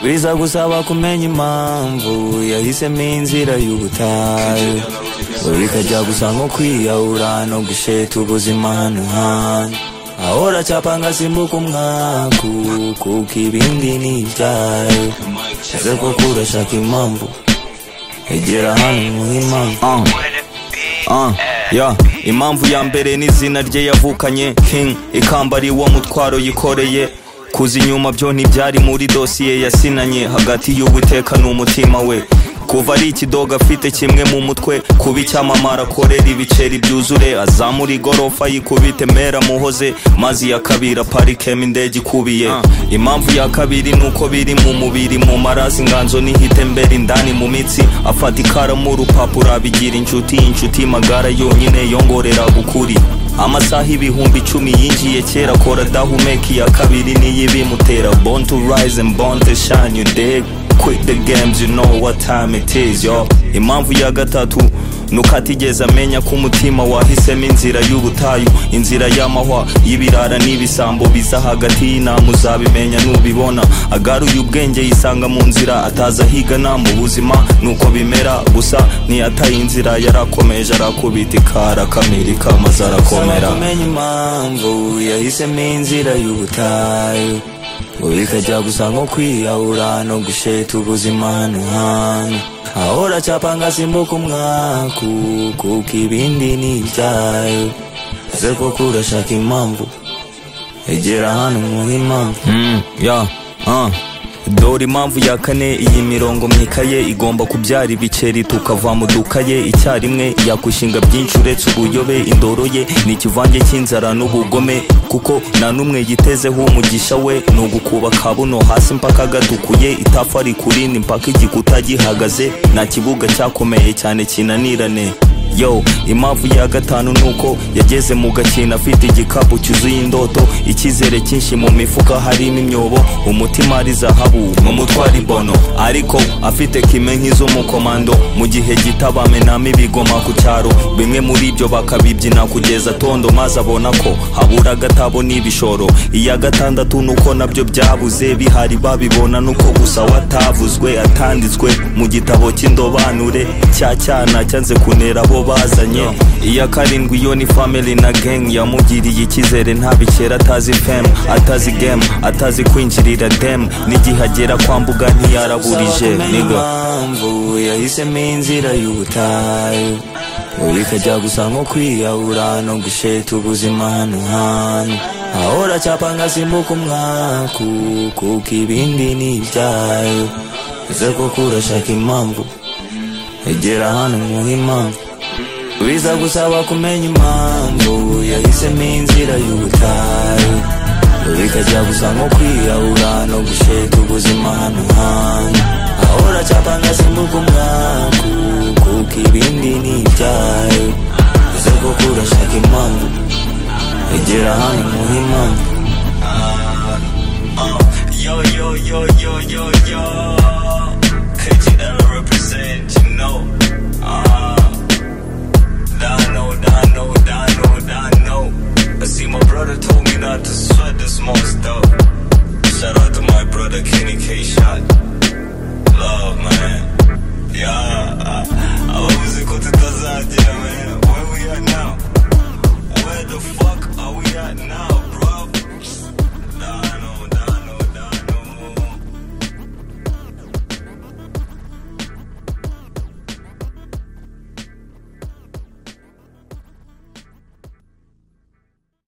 biza gusaba kumenya impamvu yahisemo inzira y'ubutayu we bikajya gusa nko kwiyahura no gusheta ubuzima hano hantu ahora acyapa ngasimbuka umwaku kuko ibindi ni ibyayo ese koko urashaka impamvu egera hano muhe impamvu Ah, yeah. impamvu ya mbere ni izina rye yavukanye king ikamba ari wo mutwaro yikoreye kuza inyuma byo ntibyari muri dosiye yasinanye hagati y'uwiteka n'umutima we kuva ari ikidoga afite kimwe mu mutwe kuba icyamamara akorera ibiceri byuzure azamura igorofa yikubite mera muhoze mazi ya kabiri aparikemo indege ikubiye impamvu ya kabiri ni uko biri mu mubiri mu marazi inganzo n'ihitembera indani mu mitsi afata ikaramu urupapuro abigira inshuti inshuti magara yonyine yongorera ukuri amasaha ibihumbi icumi yinjiye kera akora dahumeka iya kabiri niyo ibimutera born to rise and born to shine you dig quit the games you know what time it is yo impamvu ya gatatu nuko atigeze amenya ko umutima wahisemo inzira y'ubutayu inzira y'amahwa y'ibirara n'ibisambo biza hagati y'inama uzabimenya nubibona agaruye ubwenge yisanga mu nzira ataza higana mu buzima nuko bimera gusa ntiyataye inzira yarakomeje arakubita ikara akamirika maze Saba arakomera kumenya impamvu yahisemo inzira y'ubutayu ngo bikajya gusa nko kwiyahura no gusheta ubuzima hano hantu ahora acyapa ngasimbuka umwaku kuko ibindi ni ibyayo ese koko urashaka impamvu egera hano muhe impamvu Mm, yeah, uh. dore impamvu ya kane iyi mirongo mu ikaye igomba kubyara ibiceri tukava mu dukaye icyarimwe yakushinga byinshi uretse ubuyobe indoro ye ni ikivange cy'inzara n'ubugome kuko nta n'umwe yitezeho umugisha we ni ugukuba kabuno hasi mpaka gatukuye itafa rikurindi mpaka igikuta gihagaze nta kibuga cyakomeye cyane kinanirane yo impamvu ya gatanu nuko yageze mu gakino afite igikapu cyuzuye indoto icyizere cyinshi mu mifuka harimo imyobo umutima ari zahabu mu mutwara imbono ariko afite kime nk'iz'umukomando mu gihe gito bamenamo ibigoma ku cyaro bimwe muri ibyo bakabibyina kugeza tondo maze abona ko habura agatabo n'ibishoro iya gatandatu nuko nabyo byabuze bihari babibona nuko gusa watavuzwe atanditswe mu gitabo cy'indobanure cya cyana cyanze kunera abo bazanye iya karindwi yo ni family na gang yamugiriye icyizere ntabikera atazi fem atazi game atazi kwinjirira dem n'igihe agera kwa mbuga ntiyaraburije Saba kumenya niga impamvu yahisemo inzira y'ubutayu ngo bikajya gusa nko kwiyahura no gusheta ubuzima hano hantu ahora acyapa ngasimbuka umwaku kuko ibindi ni ibyayo ese koko urashaka impamvu egera hano muhe impamvu biza gusaba kumenya impamvu yahisemo inzira y'ubutayu ngo bikajya gusa nko kwiyahura no gusheta ubuzima hano hantu ahora acyapa ngasimbuka umwaku kuko ibindi ni ibyayo ese koko urashaka impamvu egera hano muhe impamvu yo yo yo yo yo yo KGL represent you know uh Dano Dano Dano Dano I see my brother told me not to sweat this monster Shout out to my brother Kenny K Shot Love man Yeah abavuze ko tutazagira man Where we are now Where the fuck are we at now